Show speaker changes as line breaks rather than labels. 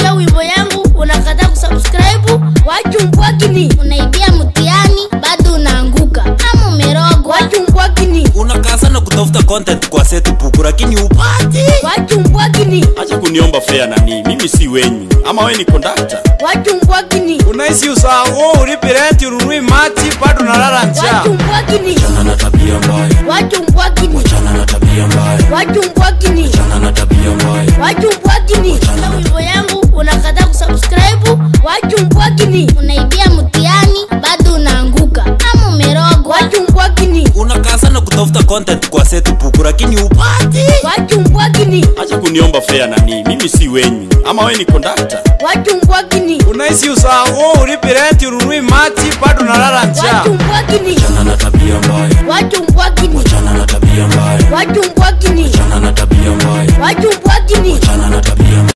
ukisikia wimbo yangu unakata kusubscribe wachumbwakini
unaibia mtihani bado unaanguka ama umerogwa
wachumbwakini
unakaa sana kutafuta content kwa setbook lakini upati
wachumbwakini
acha kuniomba fea nani mimi si wenyu ama we ni kondakta
wachumbwakini
unahisi usahau ulipi renti ununui maji bado unalala njaa
wachumbwakini
chana na tabia mbaya
wachumbwakini
chana na tabia mbaya
wachumbwakini
chana na tabia mbaya
wachumbwakini na wimbo yangu unakata kusubscribe wachumbwakini
unaibia mtihani bado unaanguka ama umerogwa
wachumbwakini
unakaa sana kutafuta content kwa setbook lakini upati
wachumbwakini
acha kuniomba fea nani mimi si wenyu ama we ni kondakta
wachumbwakini
unahisi usahau ulipi renti ununui maji bado unalala njaa
wachumbwakini
chana na tabia mbaya
wachumbwakini
chana na tabia mbaya
wachumbwakini
chana na tabia mbaya
wachumbwakini
chana na tabia mbaya